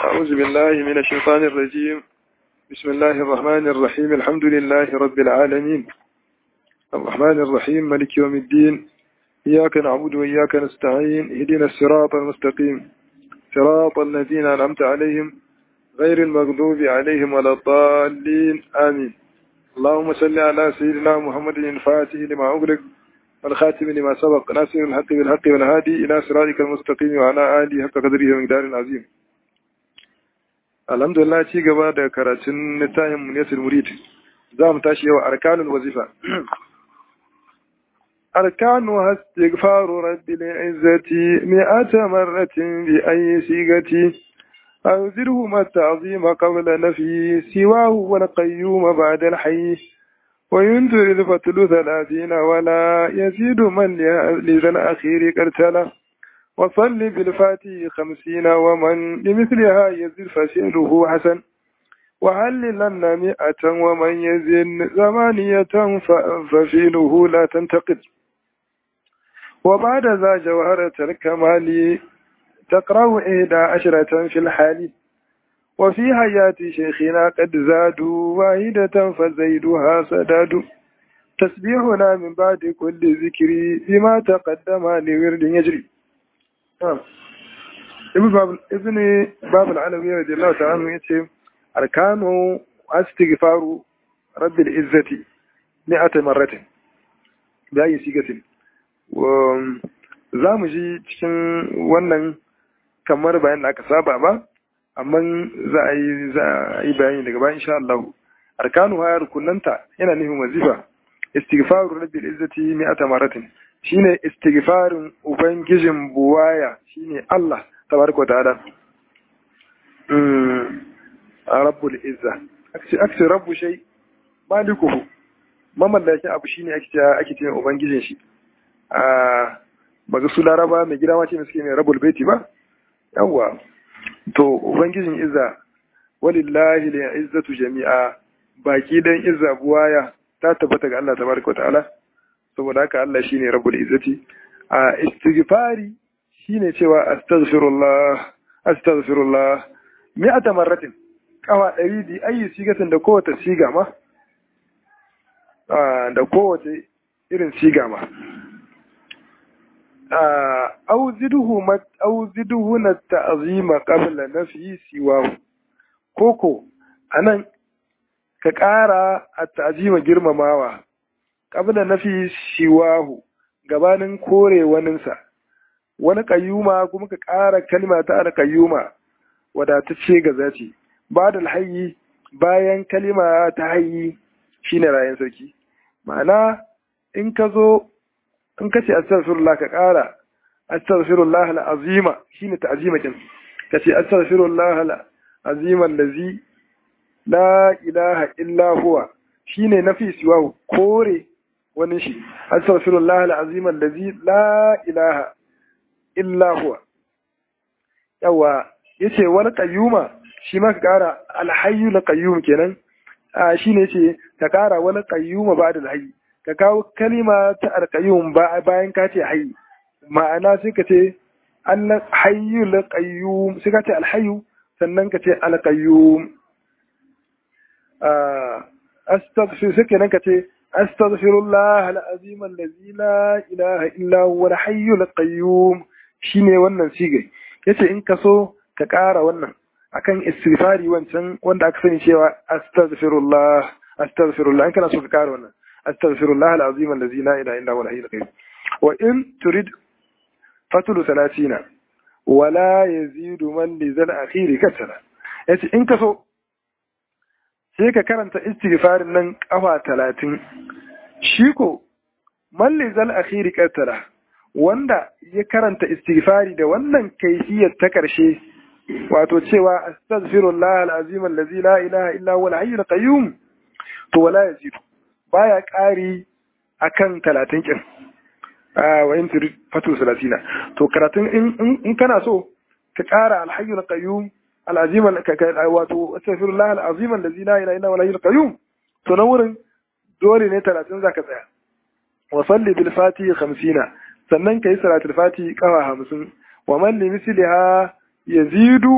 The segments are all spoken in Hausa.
أعوذ بالله من الشيطان الرجيم بسم الله الرحمن الرحيم الحمد لله رب العالمين الرحمن الرحيم ملك يوم الدين إياك نعبد وإياك نستعين اهدنا الصراط المستقيم صراط الذين أنعمت عليهم غير المغضوب عليهم ولا الضالين آمين اللهم صل على سيدنا محمد الفاتح لما أغلق والخاتم لما سبق ناصر الحق بالحق والهادي إلى صراطك المستقيم وعلى آله حق قدره ومقدار عظيم alhamdulillah ci gaba da karatun littafin munyatul murid za mu tashi yau arkanul wazifa arkanu istighfaru rabbil izzati mi'ata marratin bi ayyi sigati أنذره ما التعظيم قبل نفي سواه والقيوم بعد الحي وينذر الفتل ثلاثين ولا يزيد من لذا الأخير قرتله وصل بالفاتح خمسين ومن لمثلها يزد فسئله حسن وهللن مئة ومن يزن ثمانية ففيله لا تنتقد وبعد ذا جوهرة الكمال تقرأ إحدى عشرة في الحال وفي حياة شيخنا قد زادوا واحدة فزيدها سداد تسبيحنا من بعد كل ذكر بما تقدم لورد يجري ibn babul alawi radiyallahu ta'ala yace arkanu astighfaru rabbil izzati mi'ata marratin da yi sigatin za mu ji cikin wannan kamar bayan da aka saba ba amma za a yi za a yi bayani daga bayan insha Allah arkanu ha rukunanta yana nufin wazifa istighfaru rabbil izzati mi'ata marratin shine istighfarin ubangijin buwaya shine Allah tabaraka ta'ala mm rabbul izza akce akce rabbu shay malikuhu mamallaki abu shine ake cewa ake cewa ubangijin shi a baga su laraba mai gida ma ce mai suke mai rabbul baiti ba yawa to ubangijin izza walillahi lil izzatu jami'a baki dan izza buwaya ta tabbata ga Allah tabaraka ta'ala saboda haka Allah shine rabbul izzati a istighfari shine cewa astaghfirullah astaghfirullah mi'ata marratin kawa ɗari di ayi sigatin da kowace siga ma da kowace irin siga ma auziduhu mat auziduhu na ta'zima qabla nafi siwahu koko anan ka ƙara a ta'zima girmamawa qabla nafi siwahu gabanin kore waninsa wani kayyuma kuma ka ƙara kalma ta alkayyuma wadatacce ga zaci ba da alhayi bayan kalima ta hayi shine rayan sarki ma'ana in ka zo in ka ce astaghfirullah ka ƙara astaghfirullah al'azima shine ta'zima kin ka ce astaghfirullah al'azima allazi la ilaha illa huwa shine nafi siwa kore wani shi astaghfirullah al'azim allazi la ilaha illa huwa yawa yace wal qayyuma shi ma ka kara alhayyu la qayyum kenan a shine yace ka kara wal qayyuma ba'da alhayy ka kawo kalima ta alqayyum bayan ka ce hayy ma'ana sai ka ce al hayyu la qayyum sai ka ce alhayyu sannan ka ce alqayyum astaghfir sai kenan ka ce أستغفر الله العظيم الذي لا إله إلا هو الحي القيوم shine wannan sigai yace in ka so ka ƙara wannan akan istighfari wancan wanda aka sani cewa astaghfirullah astaghfirullah in kana so ka ƙara wannan astaghfirullah alazim allazi la ilaha illa huwa alhayyul qayyum wa in turid fatulu salatina wala yazidu man li zal akhiri katara yace in ka so sai ka karanta istighfarin nan kafa talatin shi ko malli zal akhiri katara wanda ya karanta istighfari da wannan kaifiyar ta ƙarshe wato cewa astaghfirullah alazim allazi la ilaha illa huwa alhayyul qayyum to wala yazidu baya ƙari akan talatin kin a wa in turid fatu salatina to karatun in kana so ka ƙara alhayyul qayyum al'azim wato astaghfirullah al'azim allazi la ilaha illa huwa al qayyum to na wurin dole ne 30 zaka tsaya wa salli bil fatihi 50 sannan kai salatul fatihi kawa 50 wa man li misliha yazidu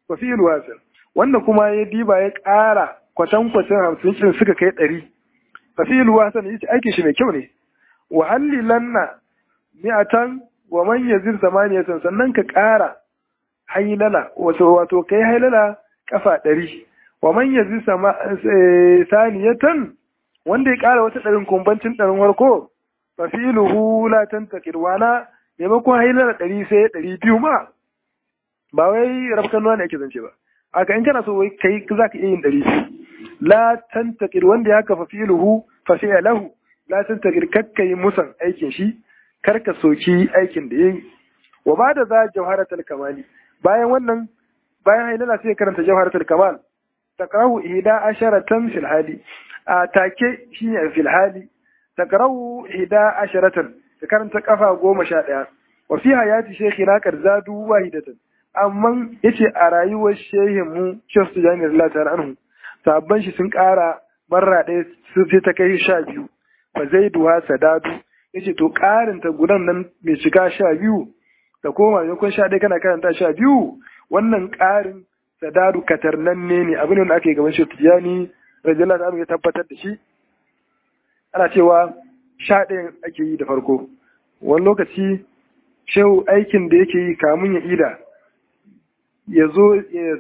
fa fi'il wasil wanda kuma ya diba ya ƙara kwatan kwatan hamsin ɗin suka kai ɗari fa fi'il wasil yace aikin shi mai kyau ne wa hallilanna mi'atan wa man yazir samaniyatan sannan ka ƙara hailala wato wato kai hailala kafa ɗari wa man yazir saniyatan wanda ya ƙara wata ɗarin kumbancin ɗarin warko fa fi'luhu la tantakir wala maimakon hailala ɗari sai ɗari biyu ma ba wai rafkan nuna ne ake zance ba aka in kana so wai kai za ka iya yin ɗari biyu la tantakir wanda ya kafa fi'luhu fa fi'lahu la tantakir kakkai musan aikin shi karka soki aikin da yayi wa ba da za jawharatul kamali bayan wannan bayan hailala sai karanta jawharatul kamal takrahu ihda asharatan fil hali a take shine fil hali takrahu ihda asharatan ta karanta kafa goma sha ɗaya wa fi hayati shaykhina zadu wahidatan amma yace a rayuwar shehin mu Sheikh Tijani radiyallahu ta'ala anhu sabban shi sun ƙara marra ɗaya su sai ta kai sha biyu fa zaiduha sadadu yace to ƙarin ta gudan nan mai shiga sha biyu da koma maimakon sha ɗaya kana karanta sha biyu wannan ƙarin sadadu katarnanne ne abin da ake gaban shi Tijani radiyallahu ta'ala ya tabbatar da shi ana cewa sha ɗayan ake yi da farko wani lokaci shehu aikin da yake yi kamun ya ida ya zo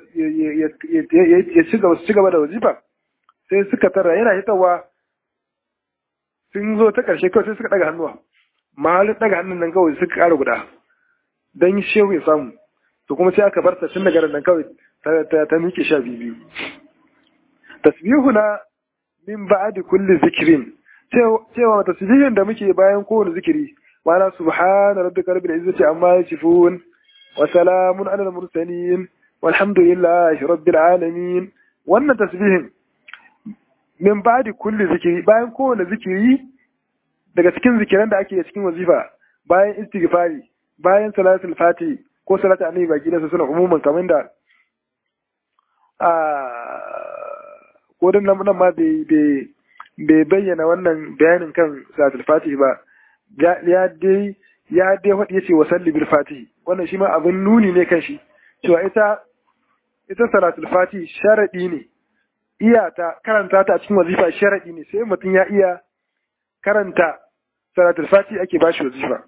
ya ci gaba da wazifa sai suka tara yana hitawa sun zo ta ƙarshe kawai sai suka ɗaga hannuwa mahalin ɗaga hannun nan kawai suka ƙara guda don shehu ya samu to kuma sai aka bar ta tun daga nan kawai ta miƙe sha biyu tasbihu na min ba'adi kulli zikirin cewa tasbihin da muke bayan kowane zikiri ma'ana subhana rabbika rabbil izzati amma yasifun wa salamun alal mursalin walhamdulillahi rabbil alamin wannan tasbihin min ba'di kulli zikiri bayan kowane zikiri daga cikin zikiran da ake cikin wazifa bayan istighfari bayan salatul fati ko salatu annabi baki da suna umuman kamar da a ko dan nan ma bai bai bayyana wannan bayanin kan salatul fati ba ya dai ya dai faɗi yace wa salli bil fatihi wannan shi ma abin nuni ne kan shi cewa ita ita salatul fatihi sharadi ne iya ta karanta ta a cikin wazifa sharadi ne sai mutum ya iya karanta salatul fatihi ake bashi wazifa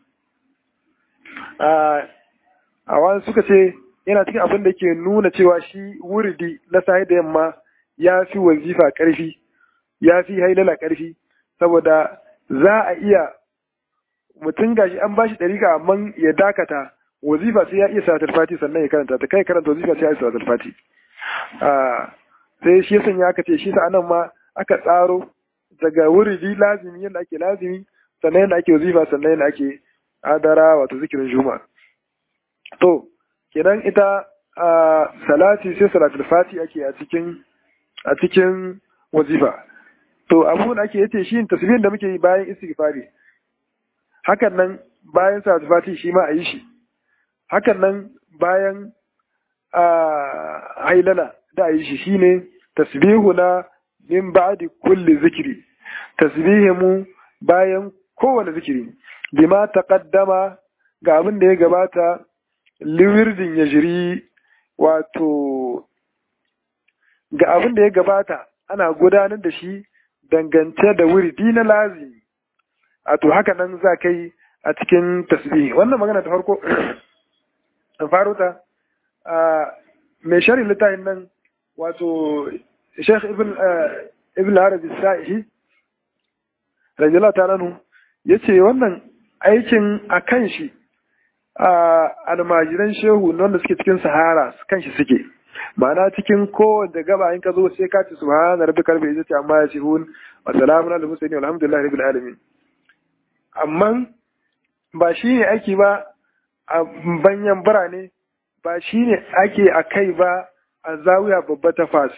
a wani suka ce yana cikin abin da ke nuna cewa shi wuridi na sahi da yamma ya fi wazifa ƙarfi ya fi hailala ƙarfi saboda za a iya mutum gashi an bashi ɗariƙa amma ya dakata wazifa sai ya iya salatul fati sannan ya karanta ta kai karanta wazifa sai ya iya salatul fati sai shi yasan ya aka ce shi sa'anan ma aka tsaro daga wuridi lazimi yadda ake lazimi sannan yadda ake wazifa sannan yadda ake adara wato zikirin juma to kenan ita salati sai salatul fati ake a cikin a cikin wazifa to abubuwan ake yace shi tasbihin da muke yi bayan istighfari hakan nan bayan salatul fati shi ma a yi shi hakan nan bayan hailala da a yi shi shine tasbihuna min ba'di kulli zikri tasbihimu bayan kowane zikiri bima taqaddama ga abin da ya gabata liwirdin ya jiri wato ga abin da ya gabata ana gudanar da shi dangance da wirdi na lazimi a to haka nan za ka yi a cikin tasbihi wannan magana ta farko an faro ta mai shari littafin nan wato Sheikh Ibn Ibn Arabi Sa'ihi radiyallahu ta'ala anhu yace wannan aikin a kan shi a almajiran shehu wanda suke cikin sahara kan shi suke ma'ana cikin kowanne gaba in ka zo sai ka ci subhana rabbikal bi izzati amma yasifun wa salamun alal mursalin walhamdulillahi rabbil alamin amma ba shi ne ake ba a banyan birane ba shi ne ake a kai ba a zawiya babba ta fas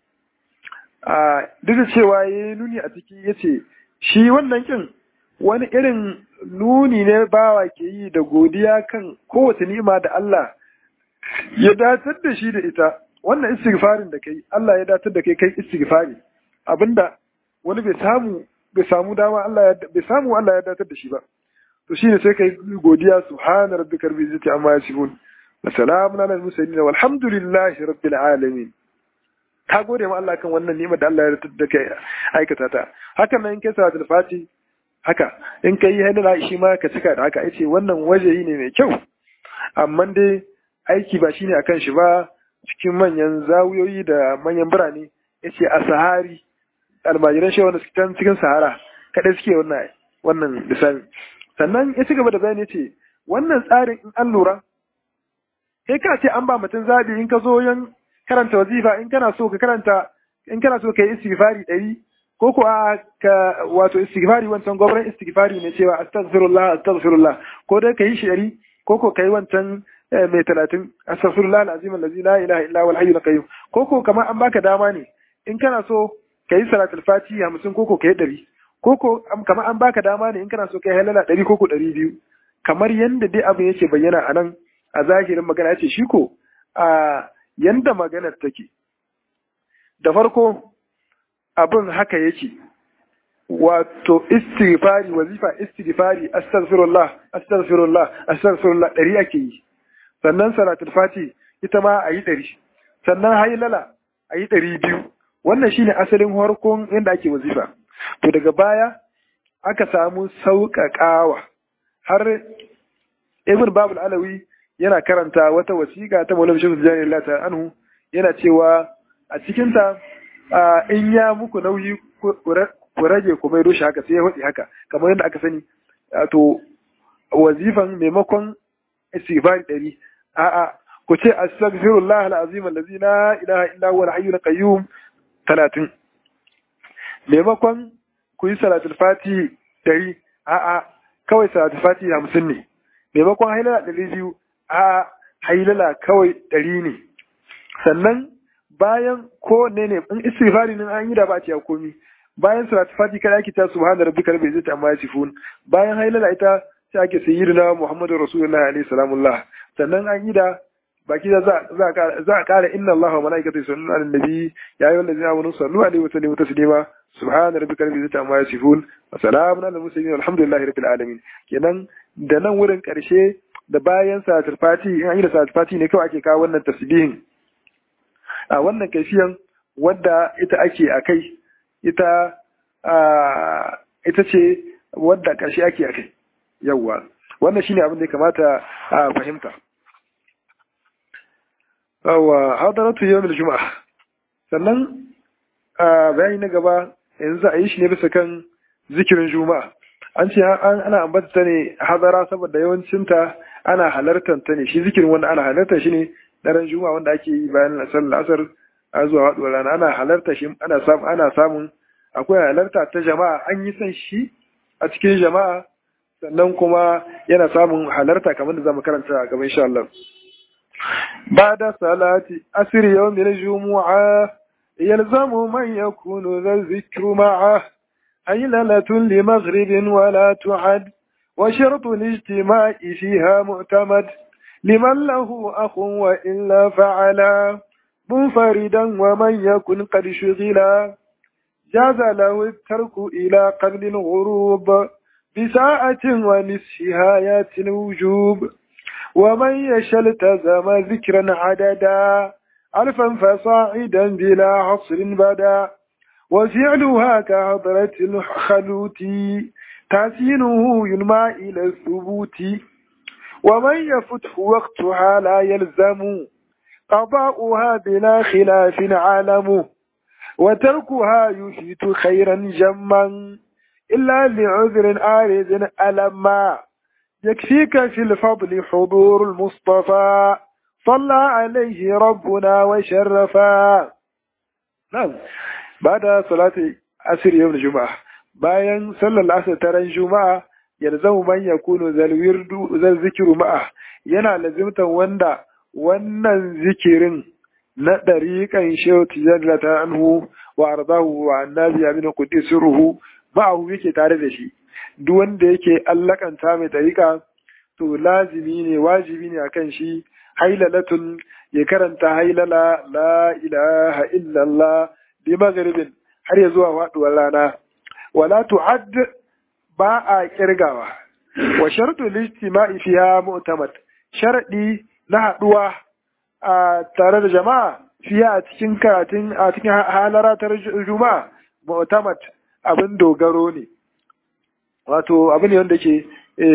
duk da cewa ya yi nuni a ciki ya ce shi wannan kin wani irin nuni ne bawa ke yi da godiya kan kowace ni'ima da Allah ya datar da shi da ita wannan istighfarin da kai Allah ya datar da kai kai istighfari abinda wani bai samu bai samu dama Allah ya bai samu Allah ya datar da shi ba to shine sai kai godiya subhana rabbikal izzati amma yasifun wa salamun ala al-mursalin walhamdulillahi rabbil alamin ta gode ma Allah kan wannan ni'imar da Allah ya rubuta da kai aikata ta hakan nan in kai salatul fati haka in kai hadala shi ma ka cika da haka yace wannan wajeyi ne mai kyau amma dai aiki ba shine akan shi ba cikin manyan zawuyoyi da manyan birane yace a sahari almajiran shi wanda suke cikin sahara kada suke wannan wannan lissafi sannan ya ci gaba da bayani yace wannan tsarin in an lura kai ka ce an ba mutum zabi in ka zo yan karanta wazifa in kana so ka karanta in kana so ka yi istighfari ɗari ko ko ka wato istighfari wancan gwamnan istighfari ne cewa astaghfirullah astaghfirullah ko dai ka yi shi ɗari ko ko ka yi wancan mai talatin astaghfirullah alazim allazi la ilaha illa huwal hayyul qayyum ko ko kamar an baka dama ne in kana so ka yi salatul fati hamsin ko ko ka yi ɗari ko ko kamar an baka dama ne in kana so ka yi halala ɗari ko ko ɗari biyu kamar yadda dai abin yake bayyana a nan a zahirin magana ya ce shi ko a yanda maganar take da farko abin haka yake wato istighfari wazifa istighfari astaghfirullah astaghfirullah astaghfirullah ɗari ake yi sannan salatul fati ita ma a yi ɗari sannan hailala a yi ɗari biyu wannan shine asalin harkon yadda ake wazifa to daga baya aka samu sauƙaƙawa har ibn babul alawi yana karanta wata wasiƙa ta maulana shehu tijjani Allah ta anhu yana cewa a cikinta in ya muku nauyi ku rage ku mai rushe haka sai ya faɗi haka kamar yadda aka sani to wazifan maimakon istighfar ɗari a'a ku ce astaghfirullah alazim allazi la ilaha illa huwa al-hayyul qayyum 30 maimakon ku yi salatul fati ɗari a'a kawai salatul fati 50 ne maimakon hailala ɗari biyu a hailala kawai ɗari ne sannan bayan ko ne ne in istighfari nan an yi da ba a ciya komi bayan salat fati kada ake ta subhana rabbika rabbil izzati amma yasifun bayan hailala ita sai ake sayyidina muhammadu rasulullahi alaihi salamullah sannan an yi da baki da za a kara inna Allah wa malaikatu yusalluna ala nabi ya ayyuhal ladzina amanu sallu alaihi wa sallimu taslima subhana rabbika rabbil izzati amma yasifun wa salamun ala mursalin walhamdulillahi rabbil alamin kenan da nan wurin karshe da bayan salatul fati in an yi da salatul fati ne kawai ake kawo wannan tasbihin a wannan kaifiyan wadda ita ake a kai ita ita ce wadda ƙarshe ake a kai yawwa wannan shine abin da ya kamata a fahimta yawwa hadaratu yawmil juma'a sannan bayani na gaba yanzu a yi shi ne bisa kan zikirin juma'a an ce ana ambata ta ne hadara saboda yawancinta ana halartar ta ne shi zikirin wanda ana halartar shi ne daren juma'a wanda ake yi bayan sallar asar a zuwa haɗuwar rana ana halarta shi ana samun ana samun akwai halarta ta jama'a an yi son shi a cikin jama'a sannan kuma yana samun halarta kamar da zamu karanta a gaban insha Allah ba'da salati asr yawm al-jumu'a yalzamu man yakunu dha dhikru ma'a هيللة لمغرب ولا تعد وشرط الاجتماع فيها معتمد لمن له أخ وإلا فعلا منفردا ومن يكن قد شغلا جاز له الترك إلى قبل الغروب بساعة ونصفها ياتي الوجوب ومن يشاء التزم ذكرا عددا ألفا فصاعدا بلا عصر بدا وفعلها كعبرة الخلوت تحسينه ينمى إلى الثبوت ومن يفتح وقتها لا يلزم قضاؤها بلا خلاف علم وتركها يفيت خيرا جما إلا لعذر عارض ألما يكفيك في الفضل حضور المصطفى صلى عليه ربنا وشرفا نعم بعد صلاة عصر يوم الجمعة bayan sallar asar ta ran juma'a yalzamu man yakunu zal wirdu zal zikru ma'a yana lazimtan wanda wannan zikirin na dariqan shehu tijalla ta anhu wa ardahu wa annabi aminu qudisuruhu ma'ahu yake tare da shi duk wanda yake allakanta mai dariqa to lazimi ne wajibi ne akan shi hailalatun ya karanta hailala la ilaha illallah bi maghribin har ya zuwa faduwar rana wala tu'add ba a kirgawa wa shartu lijtima'i fiha mu'tamad sharadi na haɗuwa a tare da jama'a fiye a cikin karatun a cikin halaratar juma'a mu'tamad abin dogaro ne wato abin ne wanda ke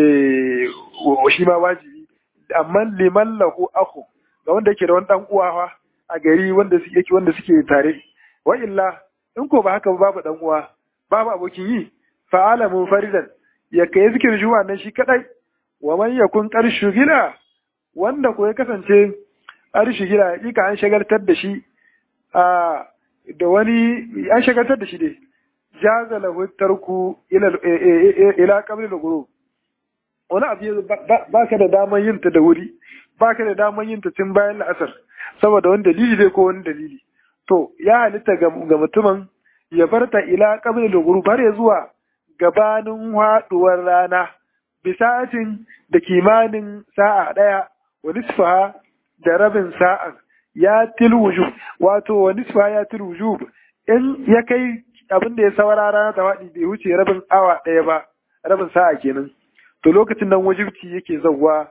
shi ma wajibi amma liman lahu aku ga wanda yake da wani dan uwa a gari wanda suke wanda suke tare wa illa in ko ba haka babu dan uwa babu abokin yi fa'ala munfaridan ya kai zikirin juma'a nan shi kadai wa man yakun qarshu gila wanda ko ya kasance arshi gila hakika an shagaltar da shi a da wani an shagaltar da shi dai jaza lahu tarku ila ila qabl al-ghurub wani abu ba ka da daman yin ta da wuri ba ka da daman yin ta tun bayan la'asar saboda wani dalili dai ko wani dalili to ya halitta ga mutumin ya bar ta ila qabl al-ghurub har ya zuwa gabanin haduwar rana bisa'atin da kimanin sa'a daya wa nisfaha da rabin sa'a ya til wujub wato wa nisfaha ya til wujub in ya kai abin da ya saura rana ta faɗi bai wuce rabin awa ɗaya ba rabin sa'a kenan to lokacin nan wajibci yake zauwa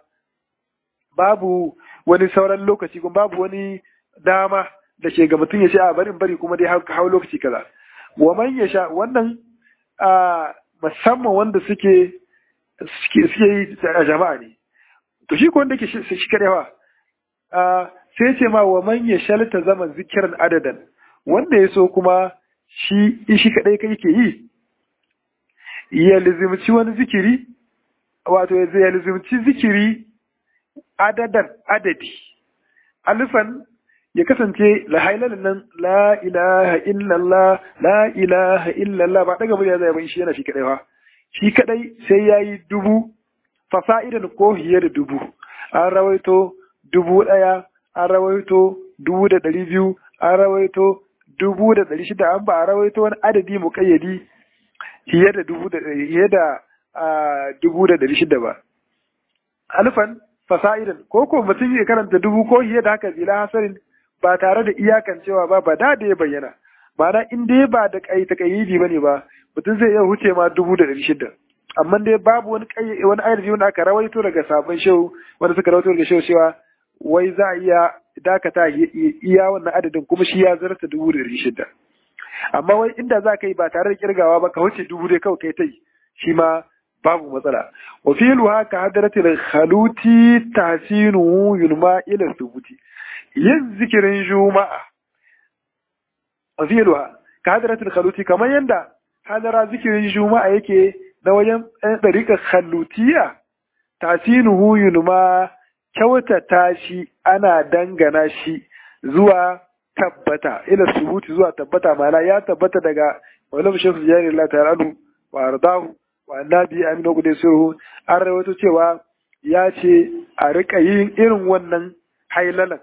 babu wani sauran lokaci kuma babu wani dama da ke ga mutum ya ce a barin bari kuma dai hau lokaci kaza wa man ya sha wannan a musamman wanda suke suke yi a jama'a ne to shi ko wanda ke shi karewa sai ce ma wa man ya shalta zaman zikirin adadan wanda ya so kuma shi shi kadai kai ke yi ya lizimci wani zikiri wato ya lizimci zikiri adadan adadi alifan ya kasance la hailalin nan la ilaha illallah la ilaha illallah ba daga murya zai bai shi yana shi kadai ba shi kadai sai yayi dubu fasa'idan ko hiye da dubu an rawaito dubu daya an rawaito dubu da dari biyu an rawaito dubu da dari shida an ba a rawaito wani adadi muƙayyadi hiye da dubu da hiye da dubu da dari shida ba alfan fasa'idan ko ko mutum ya karanta dubu ko hiye da haka zila hasarin ba tare da iyakan cewa ba ba da da ya bayyana ma'ana in dai ba da kai ta kayyidi bane ba mutum zai iya huce ma dubu da dari shida amma dai babu wani kai wani ayar wanda aka rawaito daga sabon shehu wanda suka rawaito daga shehu cewa wai za a iya dakata iya wannan adadin kuma shi ya zarta dubu da dari shida amma wai inda za ka yi ba tare da kirgawa ba ka wuce dubu dai kawai kai ta yi shi ma babu matsala wa fi luha ka hadaratil khaluti tahsinu yulma ila thubuti yin zikirin juma'a wa fi luha ka hadaratil khaluti kamar yanda hadara zikirin juma'a yake na wajen ɗariƙar khalutiya tasinuhu yulma kyautata shi ana dangana shi zuwa tabbata ila subuti zuwa tabbata mana ya tabbata daga wani shekhu jari Allah ta'ala anhu wa ardahu wa annabi aminu gudai sirhu an rawaito cewa ya ce a rika yin irin wannan hailalan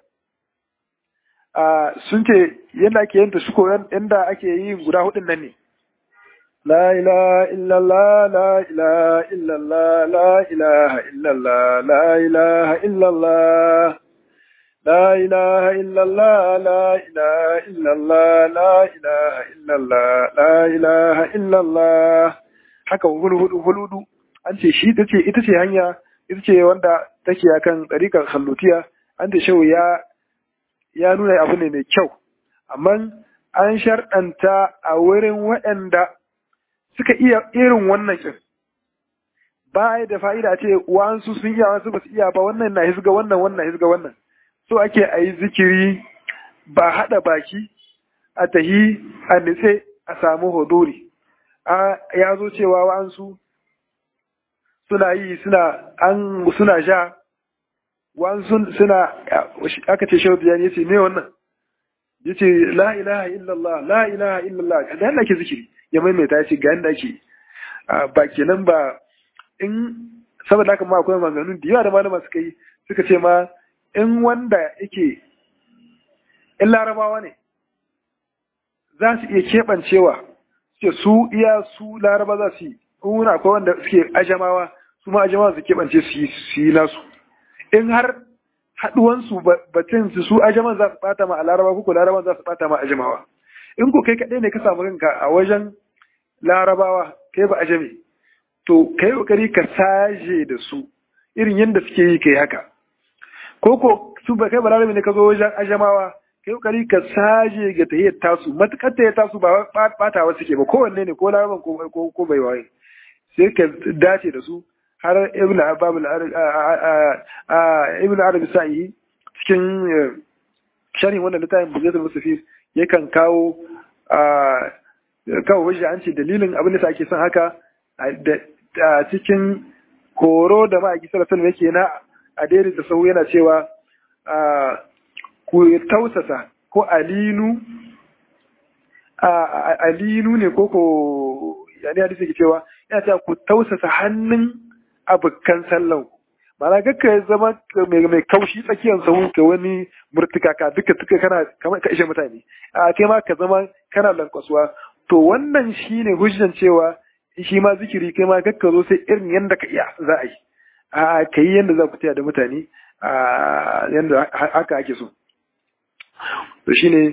sun ce yadda ake yin ta shi yadda ake yin guda hudun nan ne لا إله إلا الله لا إله إلا الله لا إله إلا الله لا إله إلا الله لا إله إلا الله لا إله إلا الله لا إله إلا الله لا إله إلا الله haka hulhudu hulhudu an ce shi tace ita ce hanya ita ce wanda take akan ɗariƙar hallutiya an ce shehu ya ya nuna abu ne mai kyau amma an sharɗanta a wurin waɗanda suka iya irin wannan kin ba da fa'ida ce wa'ansu sun iya wasu ba su iya ba wannan na hisga wannan wannan hisga wannan so ake a yi zikiri ba haɗa baki a tahi a nitse a samu hodori a ya zo cewa wa'ansu suna yi suna an suna sha wa'ansu suna aka ce shehu ya ce me wannan ya ce la ilaha illallah la ilaha illallah da yadda ake zikiri ya maimaita ya ce ga yadda ake ba kenan ba in saboda haka ma akwai maganganu da yawa da malama suka yi suka ce ma in wanda yake in larabawa ne za su iya keɓancewa suke su iya su laraba za su yi in akwai wanda suke ajamawa su ma ajamawa su keɓance su yi nasu in har haɗuwansu batun su su ajaman za su ɓata ma a laraba ko laraban za su ɓata ma ajamawa in ko kai kaɗai ne ka samu kanka a wajen larabawa kai ba ajame to kai kokari ka saje da su irin yadda suke yi kai haka ko ko su ba kai balarabe ne ka zo wajen ajamawa kai kokari ka saje ga tahiyyar tasu matukar tahiyyar tasu ba bata wasu ke ba kowanne ne ko laraban ko ko bai waye sai ka dace da su har ibn ababul ibn arabi sa'i cikin sharhin wannan littafin bugatul musafir yakan kawo kawo wajen an ce dalilin abin da ake son haka a cikin horo da ma'aiki sallallahu yake na a daidai da sau yana cewa ku tausasa ko alinu alinu ne ko ko yani hadisi ke cewa yana cewa ku tausasa hannun abokan sallan mana ga ka zama mai kaushi tsakiyar sahu ka wani murtuka ka duka duka kana kamar ka ishe mutane a kai ma ka zama kana lankwasuwa to wannan shine hujjan cewa shi ma zikiri kai ma kakka zo sai irin yadda ka iya za a yi a ka yi yadda za ku taya da mutane a yadda haka ake so to shine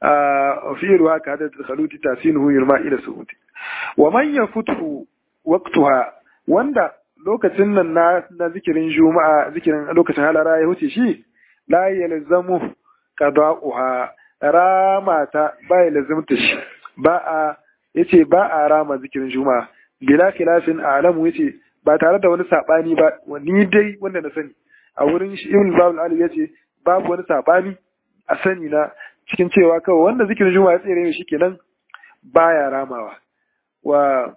a fi'lu haka hada khaluti tasinuhu yurma ila suhuti wa man yafutu waqtuha wanda lokacin nan na na zikirin juma'a zikirin lokacin halara ya huce shi la yalzamu qada'uha rama ta ba ya lazimta shi ba a yace ba a rama zikirin juma'a bila khilafin alamu yace ba tare da wani sabani ba ni dai wanda na sani a wurin shi ibn babul ali yace babu wani sabani a sani na cikin cewa kawai wanda zikirin juma'a ya tsere ne shikenan baya ramawa wa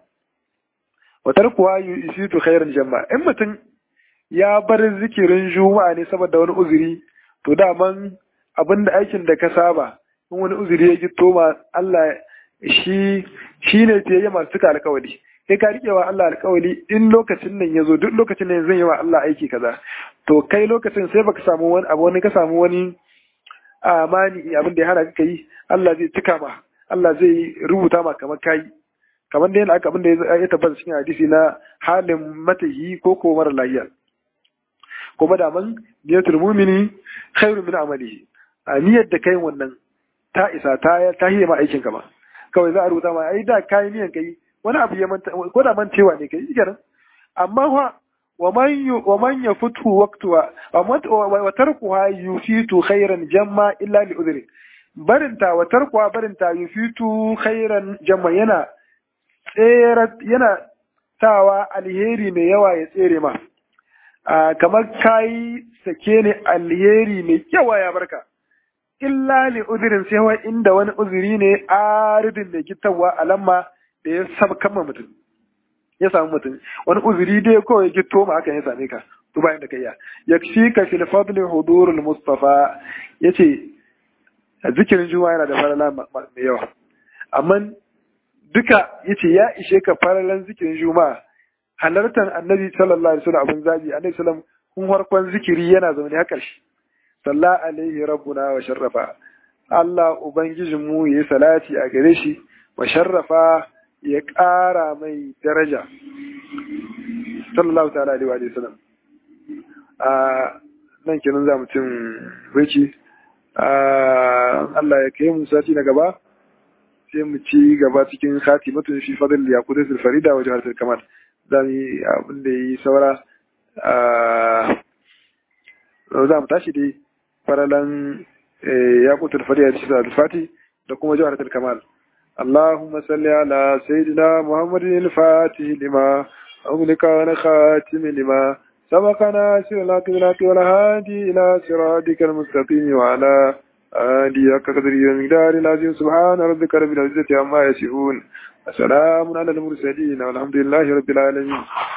wa tarkuwa yusitu khairan jama'a in mutum ya bar zikirin juma'a ne saboda wani uzuri to daman abinda aikin da ka saba in wani uzuri ya gito ma Allah shi shi ne fiye masu cika alkawali kai ka rike wa Allah alkawali in lokacin nan ya zo duk lokacin nan zan yi wa Allah aiki kaza to kai lokacin sai baka samu wani abu wani ka samu wani amani abin da ya hana ka yi Allah zai cika ma Allah zai rubuta ma kamar kai kamar da yana aka abin da ya tabbata cikin hadisi na halin matahi ko ko mara lafiya kuma da man niyatul mu'mini khairu min amalihi a niyyar da kai wannan ta isa ta ta hiye ma aikin ka ma kawai za a rubuta ma ai da kai niyan kai wani abu ya manta ko da mantewa ne kai kenan amma fa wa man wa man yafutu waqtuha wa tarkuha yufitu khairan jamma illa li udhri barinta wa tarkuha barinta yufitu khairan jamma yana tsere yana sawa alheri mai yawa ya tsere ma kamar kayi sake ne alheri mai yawa ya barka illa li uzurin sai wa inda wani uzuri ne aridin da gittawa alamma da ya sabkan ma mutum ya samu mutum wani uzuri dai kawai gitto ma hakan ya same ka to bayan da kayya yakshi ka fil fadli hudurul mustafa yace zikirin juma'a yana da farala mai yawa amma duka yace ya ishe ka faralan zikirin juma'a halartar annabi sallallahu alaihi wasallam abun zabi annabi sallam kun farkon zikiri yana zaune har ƙarshe salla alaihi rabbuna wa sharrafa Allah ubangijin mu yayi salati a gare shi wa sharrafa ya ƙara mai daraja sallallahu ta'ala alaihi wa sallam a nan kenan za mu cin baki Allah ya kai mu sati na gaba sai mu ci gaba cikin khatimatun fi fadl yaqutul farida wa jawharatul kamal za mu yi abin da yi saura za mu tashi dai faralan yaqutul farida da shi fati da kuma jawharatul kamal اللهم صل على سيدنا محمد الفاتح لما أغلق ونخاتم لما سبقنا سر الحق بالحق والهادي إلى صراطك المستقيم وعلى آله حق قدره ومقدار العظيم سبحان ربك رب العزة عما يصفون السلام على المرسلين والحمد لله رب العالمين